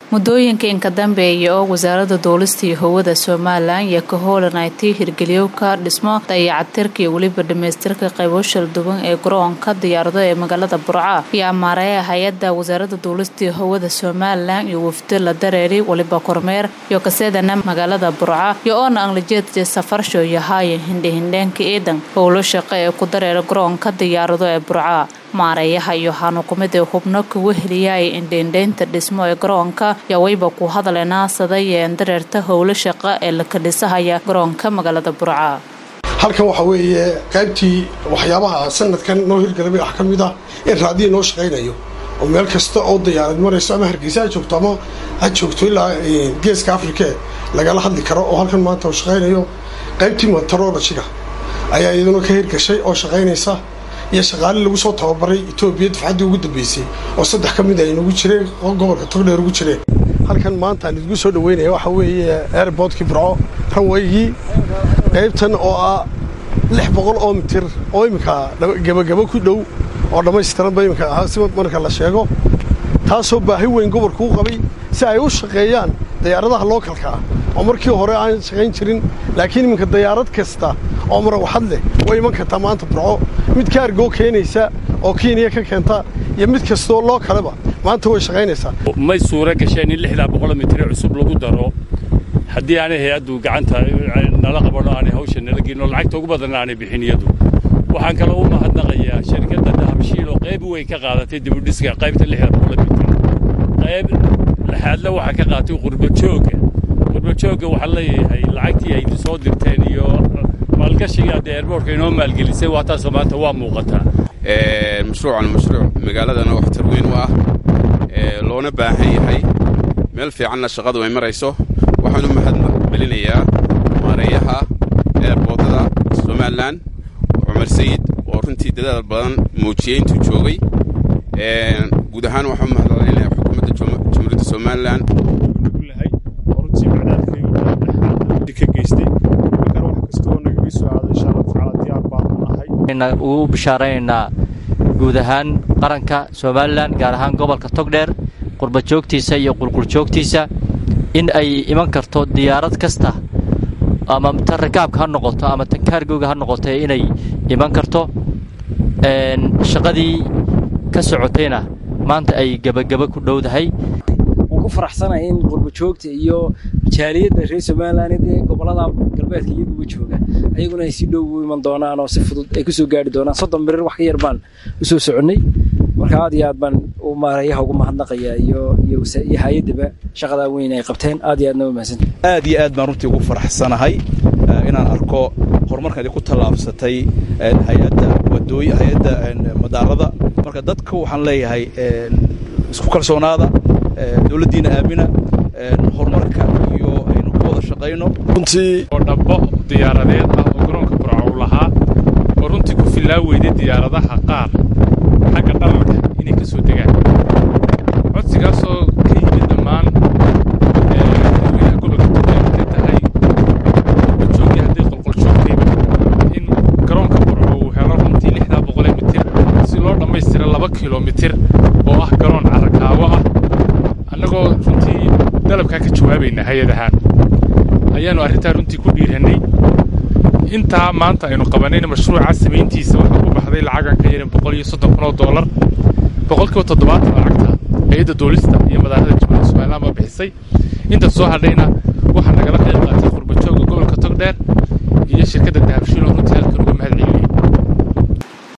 muddooyinka inka dambeeya oo wasaaradda duulista iyo hawada somalilan iyo ka hoolan ay tii hirgeliyowka dhismo dayacatirka iyo weliba dhamaystirka qaybo shalduwan ee garoonka diyaarado ee magaalada burca ayaa maareeya hay-adda wasaaradda duulista iyo hawada somalilan iyo wafdo la dareeri weliba kormeer iyo kaseedana magaalada burca iyo oona anglijeedje safarsho iyo haayan hindhihindheenka ciidan howlo shaqo ee ku dareera garoonka diyaarado ee burca maareeyaha iyo hanukumida hubno kugu heliyay indheindheynta dhismo ee garoonka yaa wayba ku hadaleenaasaday ee dareerta howlo shaqa ee laka dhisahaya garoonka magaalada burca halkan waxaa weeye qaybtii waxyaabaha sanadkan noo hirgalabay wax ka mid ah in raadiya noo shaqaynayo oo meel kasta oo diyaarad marayso ama hargeysa ha joogto ama ha joogto ilaa geeska afrikee lagala hadli karo oo halkan maanta oo shaqaynayo qaybtii meteorologiga ayaa iyaduna ka hirgashay oo shaqaynaysa iyo shaqaale lagu soo tababaray etoobiya dafcaddii ugu dambeysay oo saddex ka mid ay nagu jireen oo gobolka togdheer ugu jireen halkan maanta aan idinku soo dhaweynaya waxaa weeye airbortkii burco ranwaygii qaybtan oo ah lix boqol oo mitir oo iminka gebagabo ku dhow oo dhammaystiranba iminka ahaa si marka la sheego taasoo baahi weyn gobolku u qabay si ay u shaqeeyaan dayaaradaha lookalka ah oo markii hore aan shaqayn jirin laakiin iminka dayaarad kasta oo marawaxad leh way iman kartaa maanta burco mid kaargoo keenaysa oo kenya ka keenta iyo mid kastoo loo kaleba maanta way shaqaynaysaa may suura gasheen in lixdaa boqol mitir cusub lagu daro haddii aanay hay-addu gacanta nala qabano aanay hawsha nala gelin oo lacagta ugu badan aanay bixin iyadu waxaan kaloo u mahadnaqayaa shirkadda dahabshiil oo qayb weyn ka qaadatay dibudhiska qaybta lixda boqol mitir qayb lixaadle waxaa ka qaatay qurbajoogga qurbajoogga waxaan leeyahay lacagtii ay soo dirteen iyo maalgashiga dee eerboorka inoo maalgelisay waa taasoo maanta waa muuqataa mashruucan mashruuc magaaladana waxtar weyn u ah loona baahan yahay meel fiicanna shaqadu ay marayso waxaan u mahad celinayaa maareeyaha eerboodada somalilan cumar sayid oo runtii dadaal badan muujiyey intuu joogay guud ahaan waxaan u mahad celinayaa xukuumadda jamhuuriyadda somalilan ugu bishaaraynaynaa guud ahaan qaranka somalilan gaar ahaan gobolka togdheer qurbajoogtiisa iyo qulquljoogtiisa in ay iman karto diyaarad kasta ama ta rakaabka ha noqoto ama tan kaargooga ha noqoto inay iman karto shaqadii ka socotayna maanta ay gebagaba ku dhowdahay waan ku faraxsanahay in qurbajoogta iyo jaaliyadda reer somalilan ee gobolada galbeedka iyaguga jooga ayaguna ay si dhow u iman doonaan oo si fudud ay kusoo gaari doonaan soddon birir wax ka yar baan usoo soconnay marka aad iyo aad baan u maareeyaha ugu mahadnaqayaa iyo iyo hay-addaba shaqadaa weyn ay qabteen aad iyo aadna u mahadsanta aad iyo aad baan runtii ugu faraxsanahay inaan arko horumarkan ku tallaabsatay hay-adda wadooy hay-adda madaarada marka dadka waxaan leeyahay isku kalsoonaada dowladdiina aamina horumarka iyo aynu ku wada shaqayno runtii oo dhabbo diyaaradeed ah oo garoonka burco u lahaa oo runtii ku fillaa weyday diyaaradaha qaar xagga dhalarka inay ka soo degaan codsigaasoo ka yimid dhammaan madaxweynaha gobolka togdheer ka tahay qolqoljoogii haddii qolqoljoogtayba in garoonka burco uu helo runtii lixdaa boqolee mitir si loo dhammaystira laba kilomitir oo ah garoon carakaawo ah annagoo runtii dalabkaa ka jawaabayna hay-adahaan ayaannu arrintaa runtii ku dhiirannay intaa maanta aynu qabanayna mashruuca samayntiisa waxaa ku baxday lacagan ka yarin boqol iyo soddon kun oo doolar boqolkiiba toddobaatan lacagta hay-adda duulista iyo madaarada jamhuuriyadda somalilan baa bixisay inta soo hadhayna waxaa nagala qayb qaatay qurbajooga gobolka togdheer iyo shirkadda